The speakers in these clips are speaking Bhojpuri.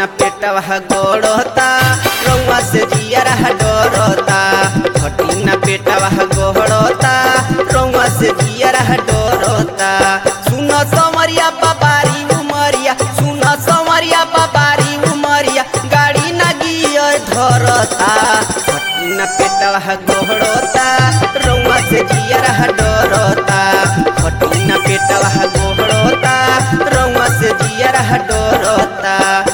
न पेटवा गोड़ता रउआ से जियरा डोरता हटी न पेटवा गोड़ता रउआ से जियरा डोरता सुन समरिया बाबारी उमरिया सुन समरिया बाबारी उमरिया गाड़ी न गियर धरता हटी न पेटवा गोड़ता रउआ से जियरा डोरता हटी न पेटवा गोड़ता रउआ से जियरा डोरता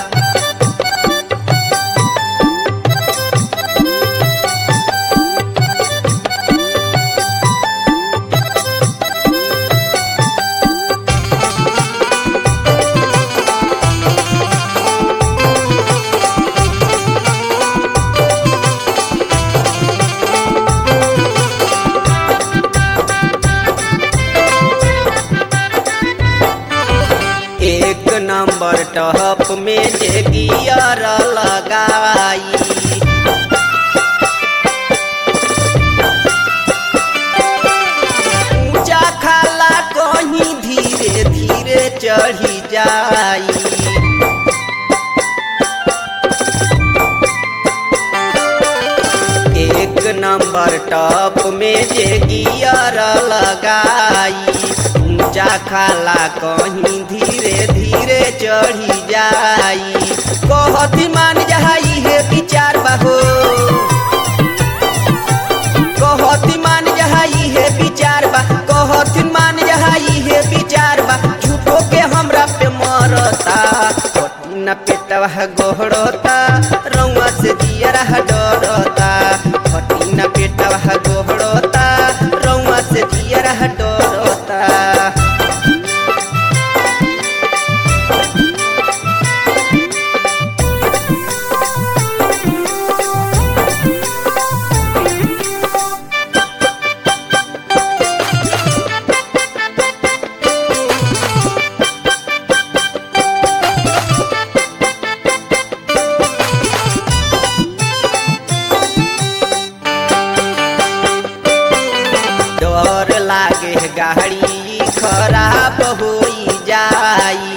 एक नंबर टॉप में जे गियर लगाई ऊंचा खाला कहीं धीरे धीरे चढ़ी जाई एक नंबर टॉप में जे गियर लगाई ऊंचा खाला कहीं धीरे धीरे चढ़ी जाई कहती मान जाई है विचार बाहो कहती मान जाई है विचार बा कहती मान जाई है विचार बा झूठो के हमरा पे मरता न पेटवा गोहड़ता रउआ से जियरा डरता हटी न पेटवा गोहड़ता रउआ से जियरा डरता डर लागे गाड़ी खराब होई जाई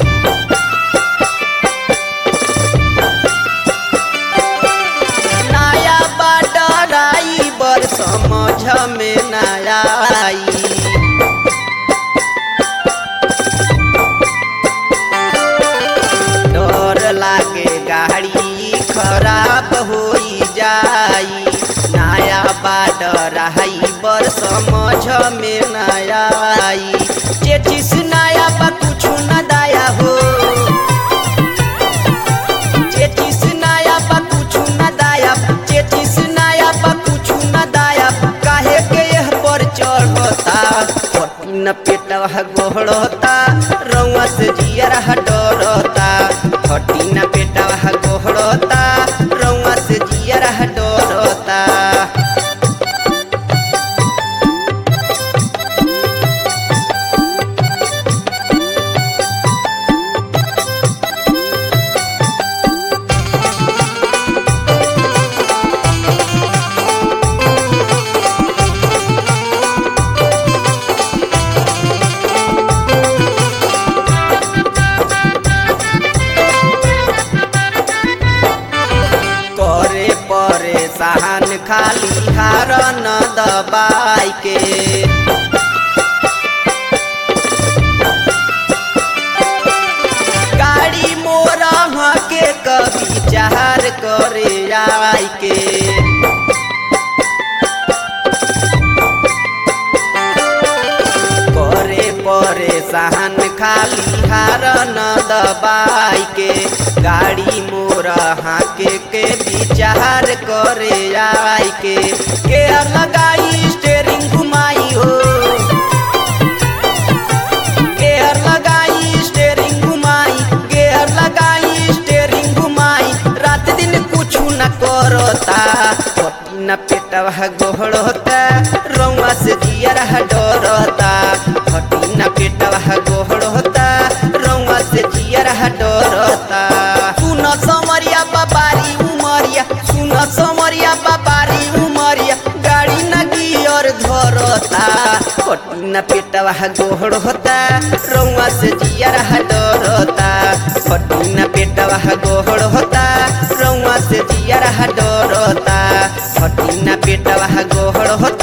नया बडराई बर समझ में नया आई डर लागे गाड़ी खराब होई जाई नया बाडर आई बर समझ में नया आई चेचिस नया बा कुछ न दाया हो चेचिस नया बा कुछ न दाया चेचिस नया बा कुछ न दाया काहे के यह पर चढ़ता न पेटवा गोहड़ता रउआ से जियरा डरता हटी न पेटवा गोहड़ता रउआ से जियरा डरता करे परेशान खाली हार न दबाई के गाड़ी मोरा के कभी चार करे आई के करे परेशान खाली हार न दबाई के गाड़ी मोर हाके के विचार करे आई के के लगाई स्टेरिंग घुमाई हो गेयर लगाई स्टेरिंग घुमाई गेयर लगाई स्टेरिंग घुमाई रात दिन कुछ न करता न पेटवा गोहड़ता रउआ से जियरा डरता हटी न पेटवा गोहड़ता रउआ से जियरा डरता सुन समरिया बाबारी उमरिया सुन समरिया बाबारी उमरिया गाड़ी न गियर धरता न पेटवा गोहड़ता रउआ से जियरा डरता फटी न पेटवा पेटवा गोहड़ होता रउआ से जियर डरता फटी न पेटवा गोहड़ होता